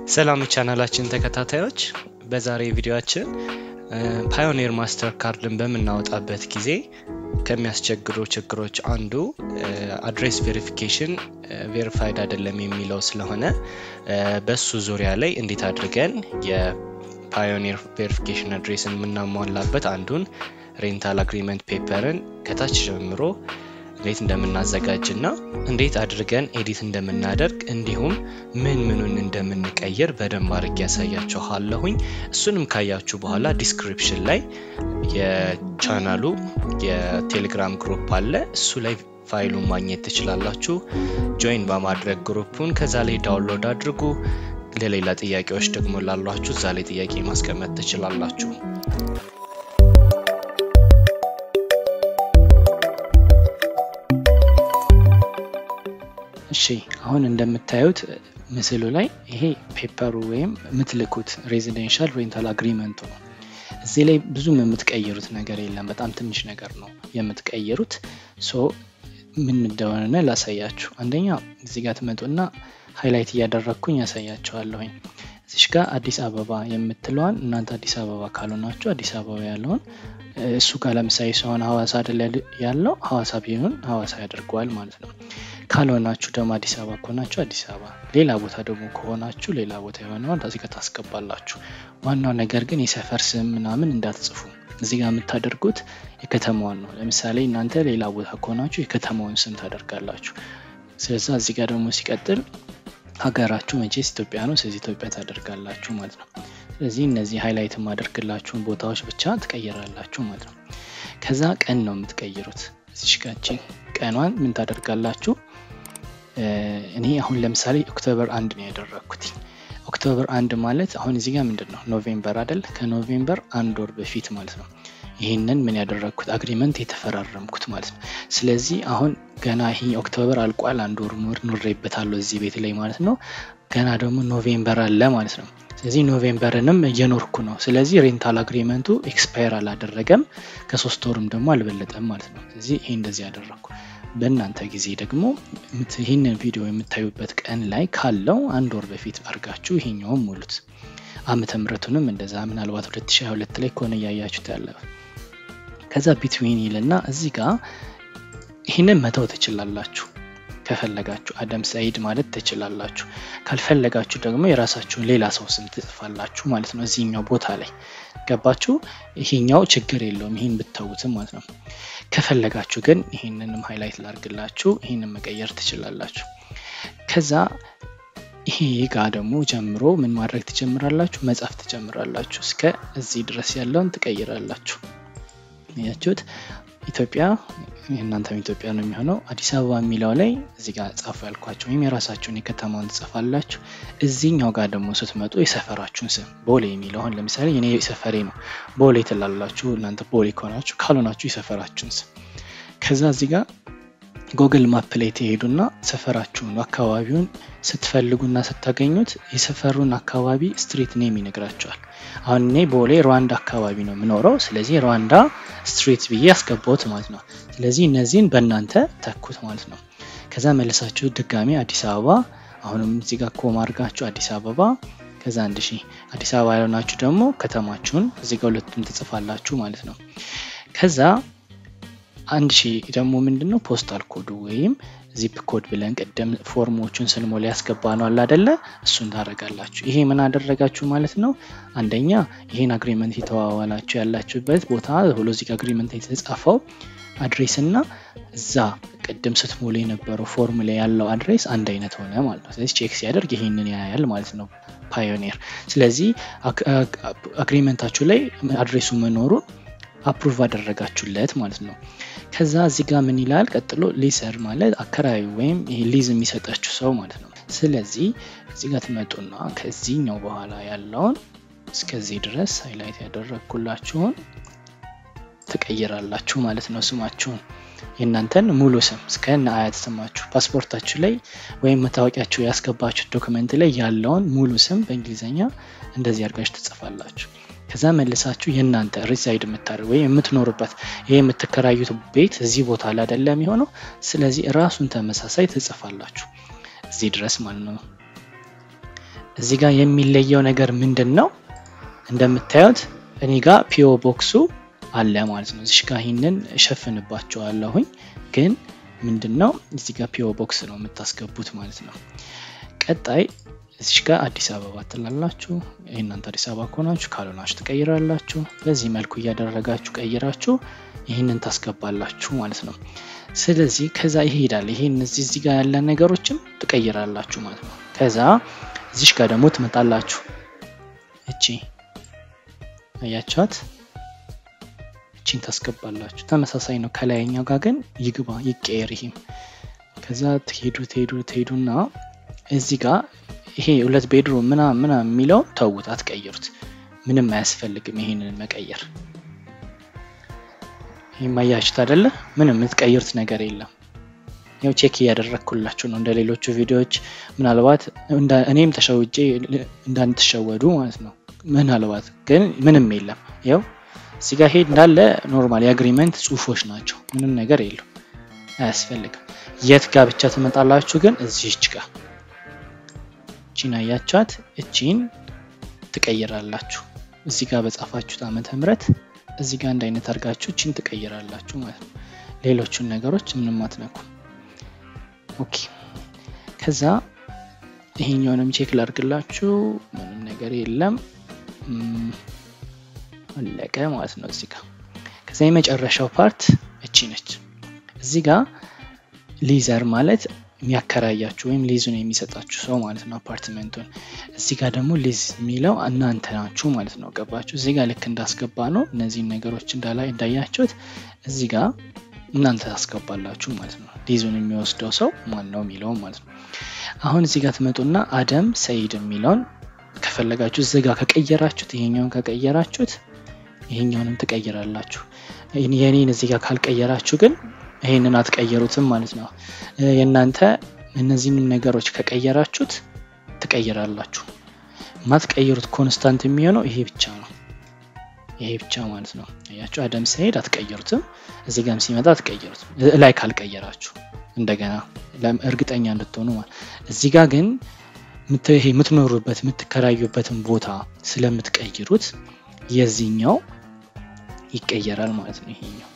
ሰላም ቻናላችን ተከታታዮች፣ በዛሬ ቪዲዮአችን ፓዮኒር ማስተር ካርድን በምናወጣበት ጊዜ ከሚያስቸግሩ ችግሮች አንዱ አድሬስ ቬሪፊኬሽን ቬሪፋይድ አይደለም የሚለው ስለሆነ በሱ ዙሪያ ላይ እንዴት አድርገን የፓዮኒር ቬሪፊኬሽን አድሬስን የምናሟላበት አንዱን ሬንታል አግሪመንት ፔፐርን ከታች ጀምሮ እንዴት እንደምናዘጋጅ እና እንዴት አድርገን ኤዲት እንደምናደርግ እንዲሁም ምን ምኑን እንደምንቀይር በደንብ አድርጌ ያሳያችኋለሁኝ። እሱንም ካያችሁ በኋላ ዲስክሪፕሽን ላይ የቻናሉ የቴሌግራም ግሩፕ አለ። እሱ ላይ ፋይሉን ማግኘት ትችላላችሁ። ጆይን በማድረግ ግሩፑን ከዛ ላይ ዳውንሎድ አድርጉ። ለሌላ ጥያቄዎች ደግሞ ላሏችሁ እዛ ላይ ጥያቄ ማስቀመጥ ትችላላችሁ። እሺ አሁን እንደምታዩት ምስሉ ላይ ይሄ ፔፐሩ ወይም የምትልኩት ሬዚደንሻል ሬንታል አግሪመንቱ ነው። እዚህ ላይ ብዙም የምትቀይሩት ነገር የለም። በጣም ትንሽ ነገር ነው የምትቀይሩት። ሶ ምን እንደሆነ ላሳያችሁ። አንደኛ እዚህ ጋር ትመጡና ሃይላይት እያደረግኩኝ ያሳያችኋለሁኝ። እዚሽ ጋር አዲስ አበባ የምትለዋን እናንተ አዲስ አበባ ካልሆናችሁ አዲስ አበባ ያለውን እሱ ጋር ለምሳሌ ሲሆን ሀዋሳ አይደል ያለው ሀዋሳ ቢሆን ሀዋሳ ያደርገዋል ማለት ነው። ካልሆናችሁ ደግሞ አዲስ አበባ ከሆናችሁ አዲስ አበባ፣ ሌላ ቦታ ደግሞ ከሆናችሁ ሌላ ቦታ የሆነውን እዚህ ጋር ታስገባላችሁ። ዋናው ነገር ግን የሰፈር ስም ምናምን እንዳትጽፉ። እዚህ ጋር የምታደርጉት የከተማዋን ነው። ለምሳሌ እናንተ ሌላ ቦታ ከሆናችሁ የከተማውን ስም ታደርጋላችሁ። ስለዛ እዚህ ጋር ደግሞ ሲቀጥል ሀገራችሁ መቼስ ኢትዮጵያ ነው። ስለዚህ ኢትዮጵያ ታደርጋላችሁ ማለት ነው። ስለዚህ እነዚህ ሃይላይት የማደርግላችሁን ቦታዎች ብቻ ትቀይራላችሁ ማለት ነው። ከዛ ቀን ነው የምትቀይሩት። እዚሽ ጋቺ ቀኗን ምን ታደርጋላችሁ? እኔ አሁን ለምሳሌ ኦክቶበር አንድ ነው ያደረግኩት። ኦክቶበር አንድ ማለት አሁን እዚህ ጋር ምንድን ነው ኖቬምበር አይደል? ከኖቬምበር አንድ ወር በፊት ማለት ነው። ይህንን ምን ያደረግኩት አግሪመንት የተፈራረምኩት ማለት ነው። ስለዚህ አሁን ገና ይሄ ኦክቶበር አልቋል፣ አንድ ወር ኖር ኖሬበታለሁ እዚህ ቤት ላይ ማለት ነው። ገና ደግሞ ኖቬምበር አለ ማለት ነው። ስለዚህ ኖቬምበርንም እየኖርኩ ነው። ስለዚህ ሬንታል አግሪመንቱ ኤክስፓየር አላደረገም፣ ከሶስት ወርም ደግሞ አልበለጠም ማለት ነው። ስለዚህ ይሄ እንደዚህ ያደረግኩ። በእናንተ ጊዜ ደግሞ ይህንን ቪዲዮ የምታዩበት ቀን ላይ ካለው አንድ ወር በፊት አድርጋችሁ ይሄኛውም ሙሉት። ዓመተ ምሕረቱንም እንደዛ ምናልባት 2022 ላይ ከሆነ እያያችሁት ያለ ከዛ ቢትዊን ይልና እዚህ ጋር ይህንን መተው ትችላላችሁ። ከፈለጋችሁ አደም ሰይድ ማለት ትችላላችሁ። ካልፈለጋችሁ ደግሞ የራሳችሁን ሌላ ሰው ስም ትጽፋላችሁ ማለት ነው እዚህኛው ቦታ ላይ ገባችሁ። ይሄኛው ችግር የለውም ይህን ብተውትም ማለት ነው። ከፈለጋችሁ ግን ይህንንም ሃይላይት ላርግላችሁ፣ ይህንን መቀየር ትችላላችሁ። ከዛ ይሄ ጋር ደግሞ ጀምሮ ምን ማድረግ ትጀምራላችሁ? መጻፍ ትጀምራላችሁ። እስከ እዚህ ድረስ ያለውን ትቀይራላችሁ። ያችሁት ኢትዮጵያ የእናንተም ኢትዮጵያ ነው የሚሆነው። አዲስ አበባ የሚለው ላይ እዚህ ጋር ጻፉ ያልኳቸው ወይም የራሳችሁን የከተማውን ትጽፋላችሁ። እዚህኛው ጋር ደግሞ ስትመጡ የሰፈራችሁን ስም ቦሌ የሚለውን ለምሳሌ እኔ ሰፈሬ ነው ቦሌ ትላላችሁ። እናንተ ቦሌ ከሆናችሁ፣ ካልሆናችሁ የሰፈራችሁን ስም ከዛ እዚህ ጋር ጎግል ማፕ ላይ ትሄዱና ሰፈራችሁን አካባቢውን ስትፈልጉና ስታገኙት የሰፈሩን አካባቢ ስትሪት ኔም ይነግራቸዋል። አሁን እኔ ቦሌ ሩዋንዳ አካባቢ ነው የምኖረው። ስለዚህ ሩዋንዳ ስትሪት ብዬ ያስገባሁት ማለት ነው። ስለዚህ እነዚህን በእናንተ ተኩት ማለት ነው። ከዛ መልሳችሁ ድጋሚ አዲስ አበባ አሁንም እዚህ ጋር ኮማ አድርጋችሁ አዲስ አበባ ከዛ አንድ ሺህ አዲስ አበባ ያልሆናችሁ ደግሞ ከተማችሁን እዚህ ጋር ሁለቱም ትጽፋላችሁ ማለት ነው። ከዛ አንድ ሺህ ደግሞ ምንድን ነው ፖስታል ኮዱ ወይም ዚፕ ኮድ ብለን ቅድም ፎርሞቹን ስንሞላ ያስገባ ነው አለ አደለ? እሱን ታደርጋላችሁ። ይሄ ምን አደረጋችሁ ማለት ነው? አንደኛ ይሄን አግሪመንት የተዋዋላችሁ ያላችሁበት ቦታ ብሎ እዚህ አግሪመንት የተጻፈው አድሬስ እና እዛ ቅድም ስትሞሉ የነበረው ፎርም ላይ ያለው አድሬስ አንድ አይነት ሆነ ማለት ነው። ስለዚህ ቼክ ሲያደርግ ይሄንን ያያል ማለት ነው ፓዮኒር። ስለዚህ አግሪመንታችሁ ላይ አድሬሱ መኖሩን አፕሩቭ አደረጋችሁለት ማለት ነው። ከዛ እዚህ ጋር ምን ይላል ቀጥሎ ሊሰር ማለት አከራዩ ወይም ይሄ ሊዝ የሚሰጣችሁ ሰው ማለት ነው። ስለዚህ እዚህ ጋር ትመጡና ከዚህኛው በኋላ ያለውን እስከዚህ ድረስ ሃይላይት ያደረግኩላችሁን ትቀይራላችሁ ማለት ነው። ስማችሁን የእናንተን ሙሉ ስም እስከነ አያት ስማችሁ ፓስፖርታችሁ ላይ ወይም መታወቂያችሁ ያስገባችሁት ዶክመንት ላይ ያለውን ሙሉ ስም በእንግሊዝኛ እንደዚህ አድርጋችሁ ትጽፋላችሁ። ከዛ መልሳችሁ የእናንተ ሪዛይድ የምታደርግ ወይም የምትኖርበት ይህ የምትከራዩት ቤት እዚህ ቦታ ላይ አይደለም የሚሆነው። ስለዚህ ራሱን ተመሳሳይ ትጽፋላችሁ እዚህ ድረስ ማለት ነው። እዚህ ጋር የሚለየው ነገር ምንድን ነው? እንደምታዩት እኔ ጋር ፒኦ ቦክሱ አለ ማለት ነው። እዚህ ጋር ይህንን እሸፍንባቸዋለሁኝ ግን ምንድን ነው እዚህ ጋር ፒኦ ቦክስ ነው የምታስገቡት ማለት ነው። ቀጣይ እዚህ ጋር አዲስ አበባ ትላላችሁ። እናንተ አዲስ አበባ ከሆናችሁ ካልሆናችሁ ትቀይራላችሁ። በዚህ መልኩ እያደረጋችሁ ቀይራችሁ ይህንን ታስገባላችሁ ማለት ነው። ስለዚህ ከዛ ይሄዳል። ይሄን እዚህ ጋር ያለ ነገሮችም ትቀይራላችሁ ማለት ነው። ከዛ እዚሽ ጋር ደግሞ ትመጣላችሁ። እቺ አያችኋት? እቺን ታስገባላችሁ። ተመሳሳይ ነው ከላይኛው ጋር ግን ይግባ ይቀየር። ይሄም ከዛ ትሄዱ ትሄዱ ትሄዱና እዚህ ጋር ይሄ ሁለት ቤድሩም ምና ምና የሚለው ተውት፣ አትቀይሩት። ምንም አያስፈልግም ይሄንን መቀየር። ይህ ማያችሁት አይደለ? ምንም የምትቀይሩት ነገር የለም። ያው ቼክ እያደረግኩላችሁ ነው እንደ ሌሎቹ ቪዲዮዎች። ምናልባት እኔም ተሸውጄ እንዳንትሸወዱ ማለት ነው። ምናልባት ግን ምንም የለም። ያው እዚህ ጋር ሄድ እንዳለ ኖርማል የአግሪመንት ጽሁፎች ናቸው። ምንም ነገር የለው፣ አያስፈልግም። የት ጋር ብቻ ትመጣላችሁ ግን እዚህች ጋር እቺን አያቻት፣ እቺን ትቀይራላችሁ። እዚህ ጋር በጻፋችሁት ዓመተ ምህረት እዚህ ጋር አንድ አይነት አድርጋችሁ እቺን ትቀይራላችሁ ማለት ነው። ሌሎቹን ነገሮች ምንም አትነኩ። ኦኬ። ከዛ ይሄኛውንም ቼክ ላድርግላችሁ። ምንም ነገር የለም አለቀ ማለት ነው። እዚህ ጋር ከዛ የመጨረሻው ፓርት እቺ ነች። እዚህ ጋር ሊዘር ማለት የሚያከራያችሁ ወይም ሊዙን የሚሰጣችሁ ሰው ማለት ነው አፓርትመንቱን። እዚህ ጋር ደግሞ ሊዝ የሚለው እናንተ ናችሁ ማለት ነው። ገባችሁ? እዚህ ጋር ልክ እንዳስገባ ነው እነዚህን ነገሮች እንዳላይ እንዳያችሁት እዚህ ጋር እናንተ ታስገባላችሁ ማለት ነው። ሊዙን የሚወስደው ሰው ማን ነው የሚለውን ማለት ነው። አሁን እዚህ ጋር ትመጡና አደም ሰይድ የሚለውን ከፈለጋችሁ እዚህ ጋር ከቀየራችሁት ይሄኛውን ከቀየራችሁት ይሄኛውንም ትቀይራላችሁ። የኔን እዚህ ጋር ካልቀየራችሁ ግን ይሄንን አትቀየሩትም ማለት ነው። የእናንተ እነዚህንም ነገሮች ከቀየራችሁት ትቀይራላችሁ። ማትቀይሩት ኮንስታንት የሚሆነው ይሄ ብቻ ነው። ይሄ ብቻ ማለት ነው። አያችሁ፣ አደም ሲሄድ አትቀይሩትም። እዚህ ጋርም ሲመጣ አትቀይሩትም፣ ላይ ካልቀየራችሁ እንደገና እርግጠኛ እንድትሆኑ ማለት። እዚህ ጋር ግን የምትኖሩበት የምትከራዩበትን ቦታ ስለምትቀይሩት የዚህኛው ይቀየራል ማለት ነው። ይሄኛው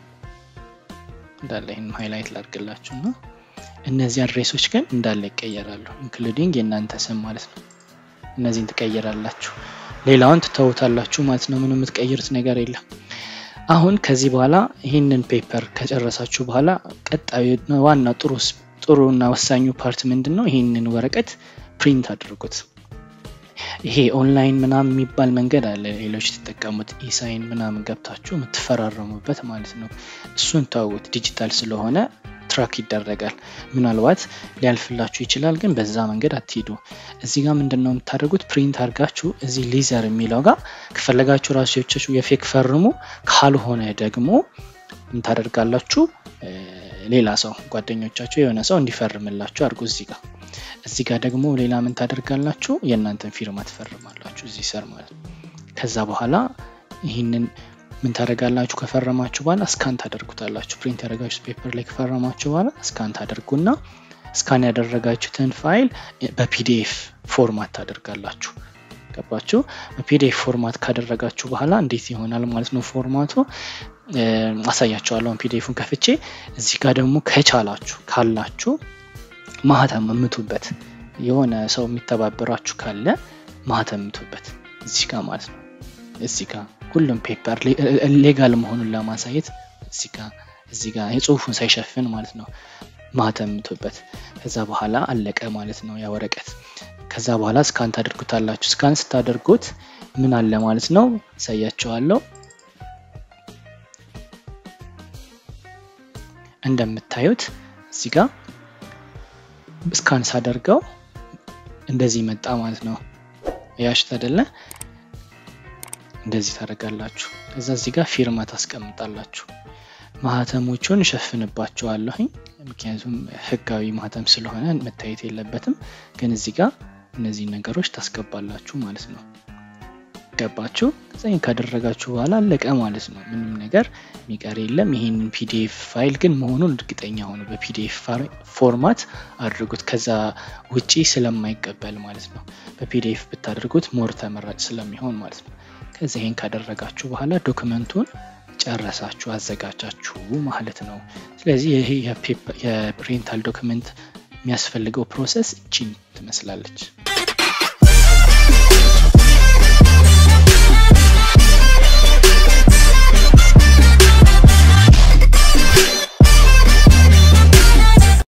እንዳለ ይህን ሃይላይት ላድርግላችሁ እና እነዚህ አድሬሶች ግን እንዳለ ይቀየራሉ፣ ኢንክሉዲንግ የእናንተ ስም ማለት ነው። እነዚህን ትቀይራላችሁ፣ ሌላውን ትተውታላችሁ ማለት ነው። ምንም የምትቀይሩት ነገር የለም። አሁን ከዚህ በኋላ ይህንን ፔፐር ከጨረሳችሁ በኋላ ቀጣዩ ዋና ጥሩ ጥሩ እና ወሳኙ ፓርት ምንድን ነው? ይህንን ወረቀት ፕሪንት አድርጉት። ይሄ ኦንላይን ምናምን የሚባል መንገድ አለ። ሌሎች የተጠቀሙት ኢሳይን ምናምን ገብታችሁ የምትፈራረሙበት ማለት ነው። እሱን ተውት። ዲጂታል ስለሆነ ትራክ ይደረጋል። ምናልባት ሊያልፍላችሁ ይችላል፣ ግን በዛ መንገድ አትሂዱ። እዚህ ጋር ምንድን ነው የምታደርጉት? ፕሪንት አድርጋችሁ እዚህ ሊዘር የሚለው ጋር ከፈለጋችሁ ራሴዎቻችሁ የፌክ ፈርሙ፣ ካልሆነ ደግሞ ምን ታደርጋላችሁ? ሌላ ሰው ጓደኞቻችሁ የሆነ ሰው እንዲፈርምላችሁ አድርጉ እዚህ ጋር እዚህ ጋር ደግሞ ሌላ ምን ታደርጋላችሁ? የእናንተን ፊርማ ትፈርማላችሁ እዚህ ስር ማለት ነው። ከዛ በኋላ ይህንን ምን ታደርጋላችሁ? ከፈረማችሁ በኋላ እስካን ታደርጉታላችሁ። ፕሪንት ያደረጋችሁት ፔፐር ላይ ከፈረማችሁ በኋላ እስካን ታደርጉና እስካን ያደረጋችሁትን ፋይል በፒዲኤፍ ፎርማት ታደርጋላችሁ። ገባችሁ? በፒዲኤፍ ፎርማት ካደረጋችሁ በኋላ እንዴት ይሆናል ማለት ነው ፎርማቱ አሳያችኋለሁ። ፒዲኤፉን ከፍቼ እዚህ ጋር ደግሞ ከቻላችሁ ካላችሁ ማህተም እምቱበት የሆነ ሰው የሚተባበራችሁ ካለ ማህተም እምቱበት እዚህ ጋር ማለት ነው። እዚህ ጋር ሁሉም ፔፐር ሌጋል መሆኑን ለማሳየት እዚህ ጋር እዚህ ጋር የጽሁፉን ሳይሸፍን ማለት ነው ማህተም እምቱበት። ከዛ በኋላ አለቀ ማለት ነው ያ ወረቀት። ከዛ በኋላ ስካን ታደርጉታላችሁ። ስካን ስታደርጉት ምን አለ ማለት ነው አሳያችኋለሁ። እንደምታዩት እዚህ ጋር ስካን ሳደርገው እንደዚህ መጣ ማለት ነው። ያሽት አይደለ? እንደዚህ ታደርጋላችሁ። ከዛ እዚህ ጋር ፊርማ ታስቀምጣላችሁ። ማህተሞቹን እሸፍንባቸዋለሁኝ ምክንያቱም ህጋዊ ማህተም ስለሆነ መታየት የለበትም። ግን እዚህ ጋር እነዚህ ነገሮች ታስገባላችሁ ማለት ነው። ገባችሁ? ከዛ ይህን ካደረጋችሁ በኋላ አለቀ ማለት ነው። ምንም ነገር የሚቀር የለም። ይህንን ፒዲኤፍ ፋይል ግን መሆኑን እርግጠኛ ሆኑ። በፒዲኤፍ ፎርማት አድርጉት፣ ከዛ ውጪ ስለማይቀበል ማለት ነው። በፒዲኤፍ ብታደርጉት ሞር ተመራጭ ስለሚሆን ማለት ነው። ከዚ ይህን ካደረጋችሁ በኋላ ዶክመንቱን ጨረሳችሁ አዘጋጃችሁ ማለት ነው። ስለዚህ ይሄ የሬንታል ዶክመንት የሚያስፈልገው ፕሮሰስ እቺን ትመስላለች።